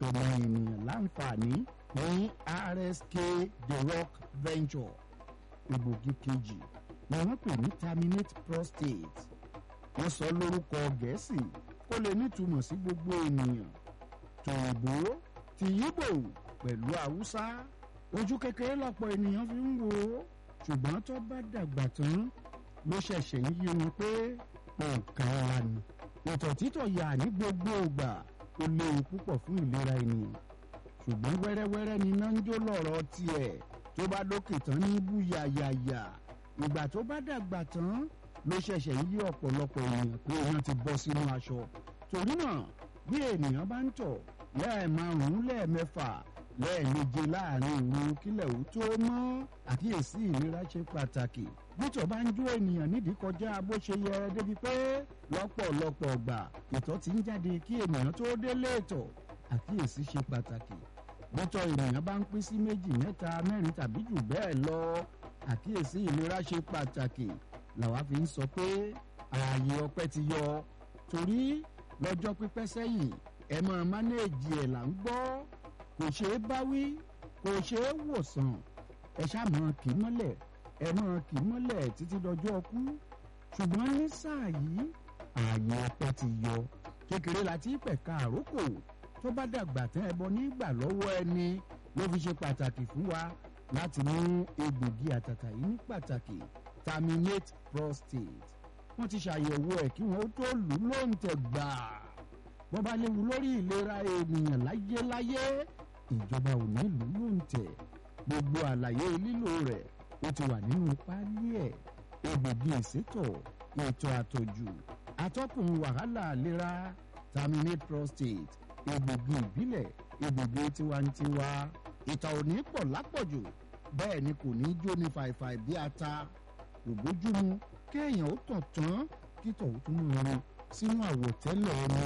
ọmọ ènìyàn láǹfààní ní rsk the rock venture egbògi kejì ni wọ́n pè ní terminate prostate wọ́n sọ lórúkọ gẹ̀ẹ́sì kó lè nítumọ̀ sí gbogbo ènìyàn tòyìnbó ti yíbò pẹ̀lú haúsá ojú kékeré lọ́pọ̀ ènìyàn fi ń wò ó ṣùgbọ́n tó bá dàgbà tán ló ṣẹ̀ṣẹ̀ ń yí wọn pé nǹkan wa ni ìtọ̀ títọ̀ yà ní gbogbo ìgbà ó léwu púpọ̀ fún ìlera ènìyàn ṣùgbọ́n wẹ́rẹ́wẹ́rẹ́ ni iná ń jó lọ́rọ̀ tiẹ̀ tó bá dókè tán ní bú yàyàyà ìgbà tó bá dàgbà tán ló ṣẹ̀ṣẹ̀ ń yí ọ̀pọ̀lọpọ̀ ènìyàn pé wọ́n ti bọ́ sínú aṣọ torí náà bí ènìyàn bá ń tọ̀ lẹ́ẹ̀márùn-ún lẹ́ẹ̀mẹ́fà lẹ́ẹ̀méje láàrin òru kílẹ̀ ó tó mọ́ àkíyèsí ìlera ṣe pàtàkì bítọ̀ bá ń jó ènìyàn nídìí kọjá bó ṣe yẹ débi pé lọ́pọ̀lọpọ̀ ọgbà ìtọ̀ ti ń jáde kí ènìyàn tó délé ìtọ̀ àkíyèsí ṣe pàtàkì bítọ̀ ènìyàn bá ń pín sí méjì mẹ́ta mẹ́rin tàbí jù bẹ́ẹ̀ lọ àkíyèsí ìlera ṣe pàtàkì làwa fi ń sọ pé ààyè ọpẹ́ ti yọ torí lọ́jọ́ pípẹ́ sẹ́yìn ẹ máa mánéèjì ẹ̀ là ń gbọ́ kò ṣeé báwí kò ṣeé wòsàn ẹ ṣàmọ kì í mọ́lẹ̀ ẹ máa kì í mọ́lẹ̀ títí dọjọ́ ọkú ṣùgbọ́n ní sáà yìí ààyè ọpẹ́ ti yọ kékeré láti pẹ̀ka àrókò tó bá dàgbà tán ẹbọ nígbà lọ́wọ́ ẹni ló fi ṣe pàtàkì fún wa láti mú egbògi àtàtà yìí ní pàtàkì terminate prostate wọ́n ti ṣàyẹ̀wò ẹ̀ kí wọ́n tó lù ú lóǹtẹ̀ gbàá bọ́ bá léwu lórí ìlera ènìyàn láyéláyé ìjọba ò ní lù ú lóǹtẹ̀ gbogbo àlàyé lílò rẹ̀ ó ti wà nínú páálí ẹ̀ egbògi ìsétọ̀ ètò àtọ̀jù atọ́kùn wàhálà ìlera terminate prostate egbògi ìbílẹ̀ egbògi tiwantiwa ìtọ̀ ò ní pọ̀ lápọ̀jù bẹ́ẹ̀ ni kò ní jó ní fàìfàì bí ata kò bójúmu kéèyàn ó tàn tán kítọ̀ ó tún mú un sínú àwọ̀tẹ́lẹ̀ ẹni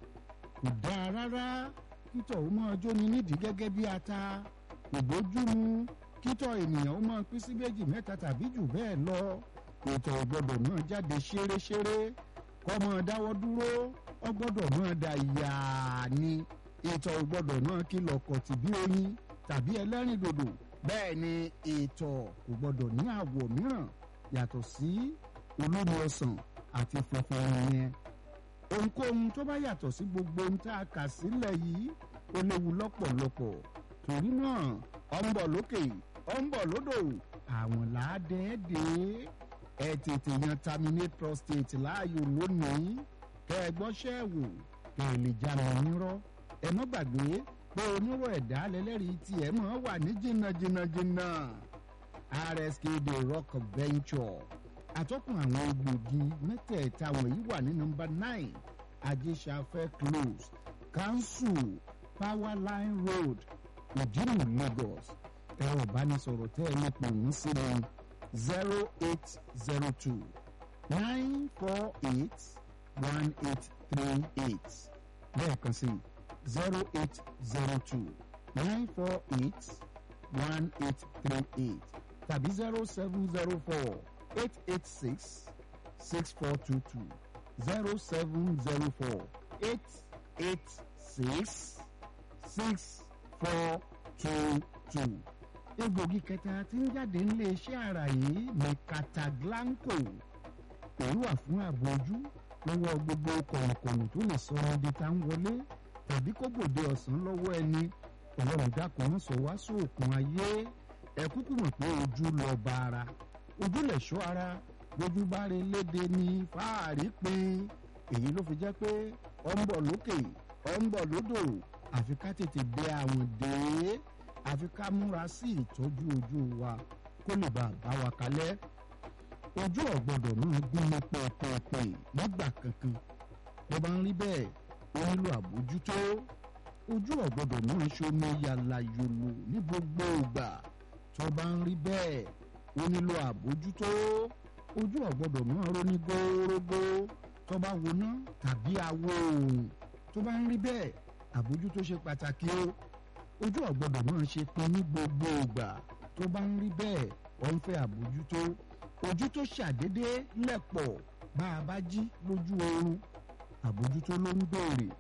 kò dáa rárá kítọ̀ ó máa jóni nídìí gẹ́gẹ́ bí ata kò bójúmu kítọ̀ ènìyàn ó máa pín sí méjì mẹ́ta tàbí jù bẹ́ẹ̀ lọ ètò ìgbọ́dọ̀ náà jáde ṣéréṣéré kọ́ máa dáwọ́ dúró ó gbọ́dọ̀ máa da yàá ni ètò ìgbọ́dọ̀ náà kìlọ̀ kọ̀tì bí oyin tàbí ẹlẹ́rìndòdò bẹ́ẹ̀ ni ètò kò gbọ́dọ̀ ní àwọ̀ mìíràn yàtọ̀ sí olómi ọsàn àti funfun yẹn ohunkóhun tó bá yàtọ̀ sí gbogbo ohun tá a kà sílẹ̀ yìí ó léwu lọ́pọ̀lọpọ̀ torí náà ọ ń bọ̀ lókè ọ ń bọ̀ lódò àwọn làádẹ́ẹ́dẹ́ ẹ tètè yan terminate prostate láàyò lónìí kẹ ẹ gbọ́ṣẹ́ wò kẹ ẹ lè já wọn nírọ́ ẹ má gbàgbé pé onírọ̀ ẹ̀dá lẹ́lẹ́rìí tiẹ̀ mọ́ wà ní jìnnà jìnnà jìnnà rsk the rock venture àtọ́kùn àwọn egbògi mẹ́tẹ̀ẹ̀ta wọ̀nyí wà ní nọmba nine ajésafẹ́ close council powerline road ìdírù lagos ẹ̀rọ ìbánisọ̀rọ̀ tẹ́ ẹ lè pè wọ́n sí ní zero eight zero two nine four eight one eight three eight lẹ́ẹ̀kan sí zero eight zero two nine four eight one eight three eight tàbí zero seven zero four. 886 6422 0704 886 6422. egbògi kẹta tí ń jáde nílé iṣẹ́ ara yìí ní Cataglanco èyí wà fún ààbò ojú lọ́wọ́ gbogbo kọ̀ọ̀kọ̀ọ̀nù tó lè sọ ọ́ di tá ń wọlé tàbí kó gbòde ọ̀sán lọ́wọ́ ẹni ọlọ́run dákun ń sọ wá sóòkun ayé ẹ kúkú mọ̀ pé ojú lọ bá ara ojúlẹ̀ ṣọ́ ara lójú bá rí léde ní fáàrí pin èyí ló fi jẹ́ pé ọ ń bọ̀ lókè ọ ń bọ̀ lódò àfi ká tètè dé àwọn dé àfi ká múra sí ìtọ́jú ojú wa kó lè bá a bá wa kalẹ̀ ojú ọ̀gbọ́dọ̀ náà gún ní pẹ̀pẹ̀pẹ̀ nígbà kankan bó bá ń rí bẹ́ẹ̀ ó nílò àbójútó ojú ọ̀gbọ́dọ̀ náà ṣomi yàlà yòlò ní gbogbo ìgbà tó bá ń rí bẹ́ẹ̀ ó nílò àbójútó ojú ọ̀gbọ́dọ̀ náà róní górógó tó bá woná tàbí awo oòrùn tó bá ń rí bẹ́ẹ̀ àbójútó ṣe pàtàkì o ojú ọ̀gbọ́dọ̀ náà ṣe pin ní gbogbo ìgbà tó bá ń rí bẹ́ẹ̀ ó ń fẹ́ àbójútó ojú tó ṣàdédé lẹ̀pọ̀ bá a bá jí lójú oorun àbójútó ló ń béèrè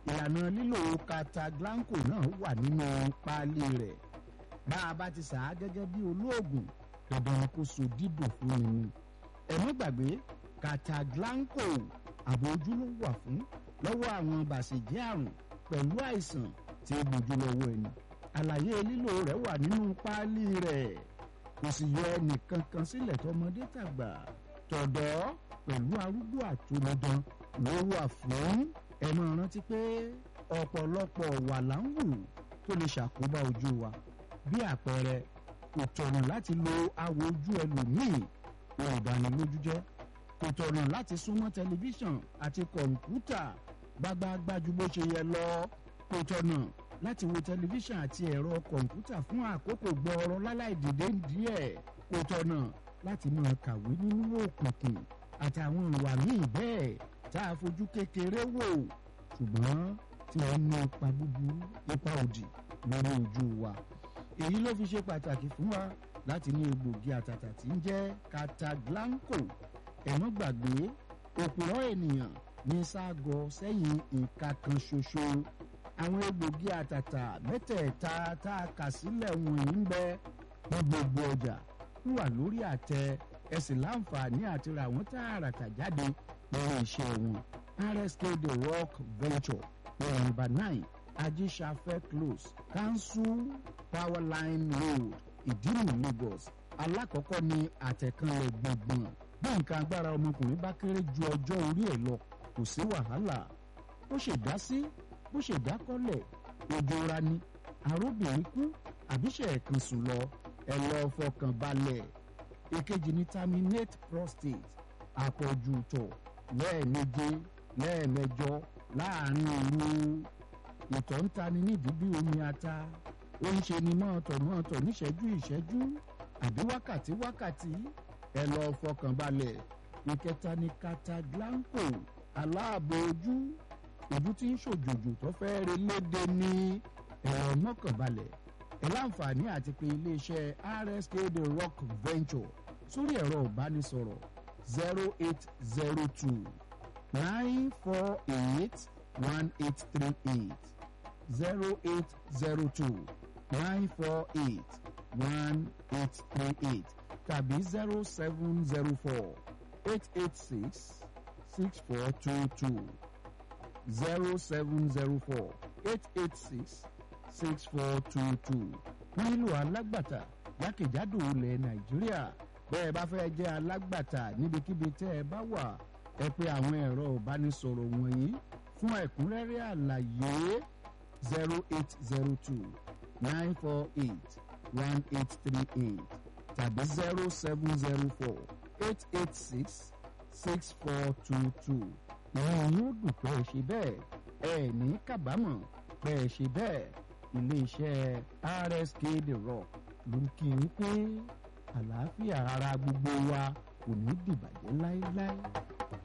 ìlànà lílo Cataglanco náà wà nínú páálí rẹ̀ bá a bá ti sà á gẹ́gẹ́ bí olóògùn dandan ni kó so dídùn fún mi ni ẹ̀mí gbàgbé Cataglanco ààbò ojú ló wà fún lọ́wọ́ àwọn bàṣẹ̀jẹ́ àrùn pẹ̀lú àìsàn tí ó gbójú lọ́wọ́ ẹni àlàyé lílo rẹ̀ wà nínú páálí rẹ̀ kò sì yọ ẹnìkan kan sílẹ̀ tọmọdé tàgbà tọ̀dọ́ pẹ̀lú arúgbó àtúnudán ló wà fún ẹ máa rántí pé ọ̀pọ̀lọpọ̀ wà láǹwù tó lè ṣàkóbá ojú wa bí àpẹẹrẹ kò tọ̀nà láti lo awò ojú ẹlòmíì ohun ìdánilójú jẹ́ kò tọ̀nà láti súnmọ́ tẹlifíṣàn àti kọ̀ǹpútà gbágbáágbájú bó ṣe yẹ lọ kò tọ̀nà láti wo tẹlifíṣàn àti ẹ̀rọ kọ̀ǹpútà fún àkókò gbọ́ọ̀rọ̀ láláì dìde díẹ̀ kò tọ̀nà láti máa kàwé nínú òkùnkùn àtàwọn ìwà míì bẹ́ẹ̀ tá a fojú kékeré wò ṣùgbọ́n tí wọ́n ní ipa búburú ipa òdì lórí ojú wa èyí ló fi ṣe pàtàkì fún wa láti ní egbògi àtàtà tí ń jẹ́ Cataglanco ẹ̀mọ́ gbàgbé òpùrọ̀ ènìyàn ní ságọ sẹ́yìn ìka kan ṣoṣo àwọn egbògi àtàtà mẹ́tẹ̀ẹ̀ta tá a kà sílẹ̀ wọ̀nyí ń bẹ ní gbogbo ọjà wà lórí àtẹ ẹ sì láǹfààní àti ra àwọn tààràtà jáde lórí iṣẹ́ wọn RSK The Rock Venture number nine ajíṣafẹ́ close council power line road ìdírù Lagos alákọ̀ọ́kọ́ ní àtẹ̀kànlẹ̀ gbọ̀ngbọ̀n bí nǹkan agbára ọmọkùnrin bá kéré ju ọjọ́ orí ẹ̀ lọ kò sí wàhálà bó ṣe dá sí bó ṣe dákọ́lẹ̀ ojú ra ni arúbìnrin kú àbíṣe ẹ̀kan sùn lọ ẹ lọ fọkàn balẹ̀ èkejì ní terminate prostate àpọ̀jù tọ̀ lẹ́ẹ̀méje lẹ́ẹ̀mẹjọ láàrin òru ìtọ̀ ń tani nídìí bí omi ata ó ń ṣe ni mọ́ọ̀tọ̀ mọ́ọ̀tọ̀ níṣẹ́jú ìṣẹ́jú àbí wákàtí wákàtí ẹ lọ fọkàn balẹ̀ ìkẹta ní Cataglanco aláàbò ojú ojú tí ń ṣòjòjò tó fẹ́ re léde ní ẹ̀rọ mọ́kànbalẹ̀ ẹ láǹfààní àti pé iléeṣẹ́ RSK The Rock Venture sórí ẹ̀rọ ìbánisọ̀rọ̀ zero eight zero two nine four eight one eight three eight zero eight zero two nine four eight one eight three eight tàbí zero seven zero four eight eight six six four two two zero seven zero four eight eight six six four two two wọ́n nílò alágbàtà jákèjádò ilẹ̀ nàìjíríà bẹ́ẹ̀ bá fẹ́ jẹ́ alágbàtà níbikíbi tẹ́ ẹ bá wà ẹ pè àwọn ẹ̀rọ ìbánisọ̀rọ̀ wọ̀nyí fún ẹ̀kúnrẹ́rẹ́ àlàyé zero eight zero two nine four eight one eight three eight tàbí zero seven zero four eight eight six six four two two ìwọ̀n yóò dùn pé ẹ ṣe bẹ́ẹ̀ ẹ ní kábàámọ̀ pé ẹ ṣe bẹ́ẹ̀ iléeṣẹ́ RSK The Rock ló ń kí n pé àlàáfíà ara gbogbo wa kò ní dìbàjẹ́ láéláé.